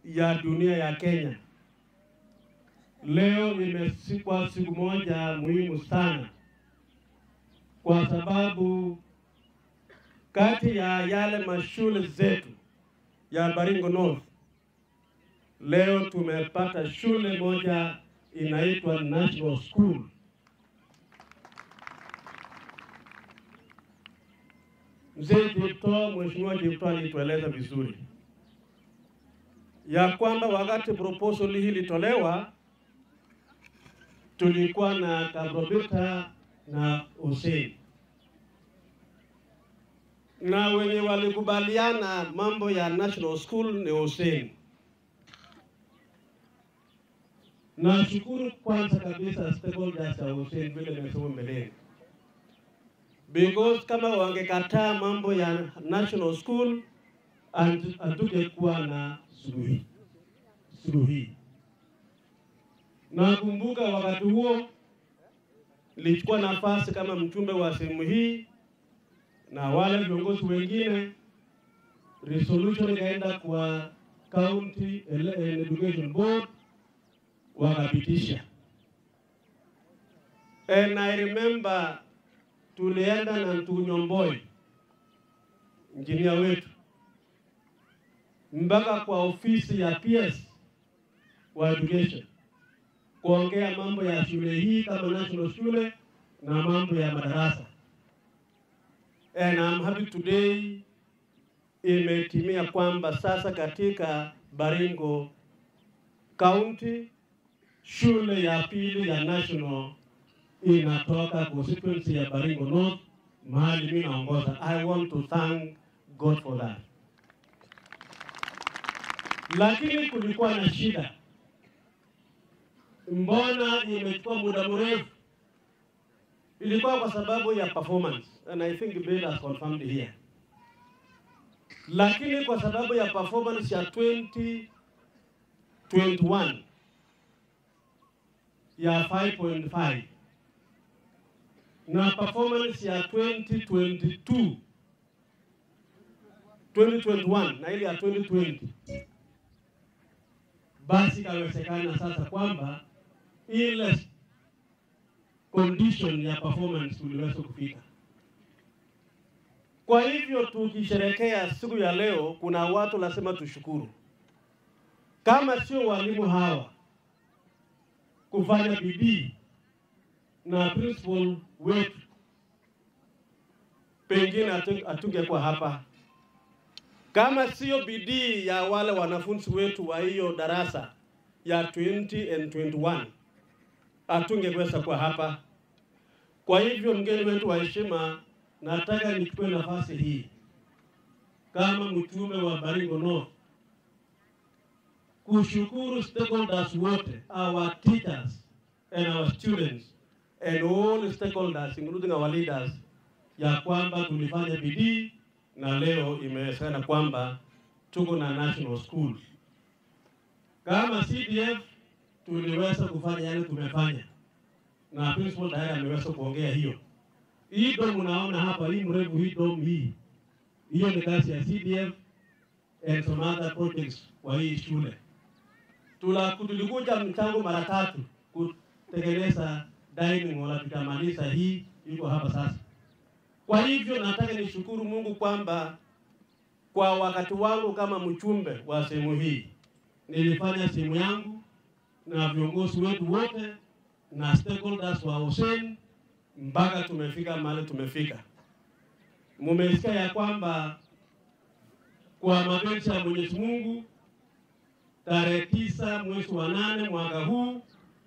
ya dunia ya Kenya. Leo imesikwa siku moja muhimu sana, kwa sababu kati ya yale mashule zetu ya Baringo North leo tumepata shule moja inaitwa National School. Mzee Jipto, Mheshimiwa Jipto alitueleza vizuri ya kwamba wakati proposal hii ilitolewa tulikuwa na Kabrobita na Hussein na wenye walikubaliana mambo ya National School ni Hussein. Nashukuru kwanza kabisa stakeholders ya Hussein vile nimesema mbeleni, because kama wangekataa mambo ya National School hatungekuwa na suluhi suluhi. Nakumbuka wakati huo nilichukua nafasi kama mjumbe wa sehemu hii na wale viongozi wengine, resolution ikaenda kwa county education board wakapitisha, and I remember tulienda na Ntunyomboi injinia wetu mpaka kwa ofisi ya PS wa education kuongea mambo ya shule hii kama national shule na mambo ya madarasa. And I'm happy today imetimia kwamba sasa katika Baringo County shule ya pili ya national inatoka constituency ya Baringo North mahali mimi naongoza. I want to thank God for that. Lakini kulikuwa na shida. Mbona imechukua muda mrefu? Ilikuwa kwa sababu ya performance and I think Bill has confirmed here. Lakini kwa sababu ya performance ya 2021 ya 5.5 na performance ya 2022 2021 na ile ya 2020 basi ikawezekana sasa kwamba ile condition ya performance tuliweza kufika. Kwa hivyo tukisherekea siku ya leo, kuna watu lazima tushukuru, kama sio walimu hawa kufanya bidii na principal wetu, pengine hatungekuwa hapa. Kama sio bidii ya wale wanafunzi wetu wa hiyo darasa ya 20 and 21 hatungeweza kuwa hapa. Kwa hivyo, mgeni wetu wa heshima, nataka nichukue nafasi hii kama mtume wa Baringo North kushukuru stakeholders wote, our teachers and our students and all stakeholders including our leaders, ya kwamba tulifanya bidii na leo imewezekana kwamba tuko na national school. Kama CDF tuliweza kufanya yale tumefanya, na principal tayari ameweza kuongea hiyo. Hii dom unaona hapa, hii mrefu, hii dom hii, hiyo ni kazi ya CDF and some other projects kwa hii shule. Tula tulikuja mchango mara tatu kutengeneza dining hall, tukamaliza hii, iko hapa sasa. Kwa hivyo nataka nishukuru Mungu kwamba kwa wakati wangu kama mchumbe wa sehemu hii nilifanya sehemu yangu na viongozi wetu wote na stakeholders wa Hussein mpaka tumefika mahali tumefika. Mumesikia ya kwamba kwa mapenzi ya Mwenyezi Mungu tarehe tisa mwezi wa nane mwaka huu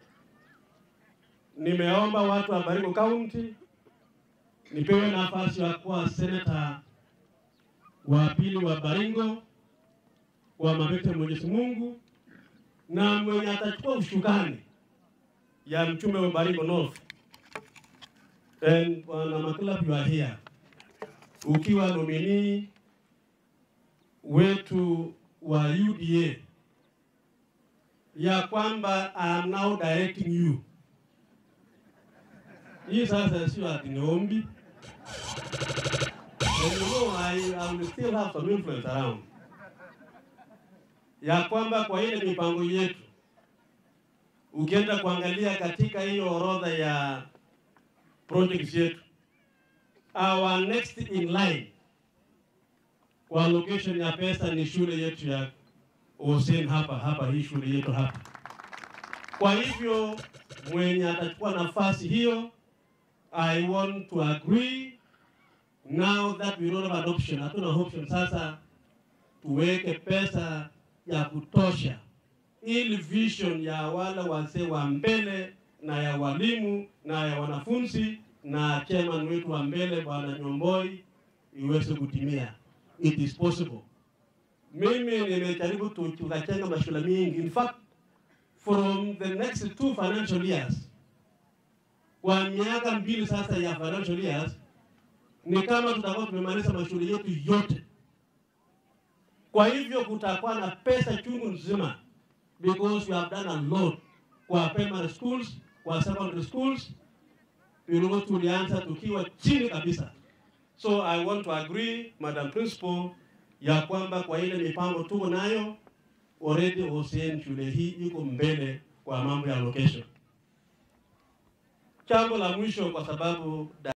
nimeomba watu wa Baringo County nipewe nafasi ya kuwa seneta wa pili wa Baringo kwa mapenzi ya Mwenyezi Mungu, na mwenye atachukua ushukani ya mchumbe wa Baringo North and Bwana Makila, you are here ukiwa nominee wetu wa UDA, ya kwamba I am now directing you. Hii sasa sio ati ni ombi. And you know, I, I will still have some influence around. ya kwamba kwa ile mipango yetu, ukienda kuangalia katika hiyo orodha ya projects yetu, our next in line kwa allocation ya pesa ni shule yetu ya Hussein hapa hapa, hii shule yetu hapa. Kwa hivyo mwenye atachukua nafasi hiyo, I want to agree now that we don't have an option, hatuna option sasa, tuweke pesa ya kutosha ili vision ya wale wazee wa mbele na ya walimu na ya wanafunzi na chairman wetu wa mbele Bwana Nyomboi iweze kutimia. It is possible. Mimi nimejaribu tu- tukachenga mashule mingi. In fact, from the next two financial years, kwa miaka mbili sasa ya financial years, ni kama tutakuwa tumemaliza mashule yetu yote. Kwa hivyo kutakuwa na pesa chungu nzima because we have done a lot kwa primary schools, kwa secondary schools. Tulikuwa tulianza tukiwa chini kabisa. So I want to agree, Madam Principal, ya kwamba kwa ile mipango tuko nayo already Hussein shule hii iko mbele kwa mambo ya location. Jambo la mwisho kwa sababu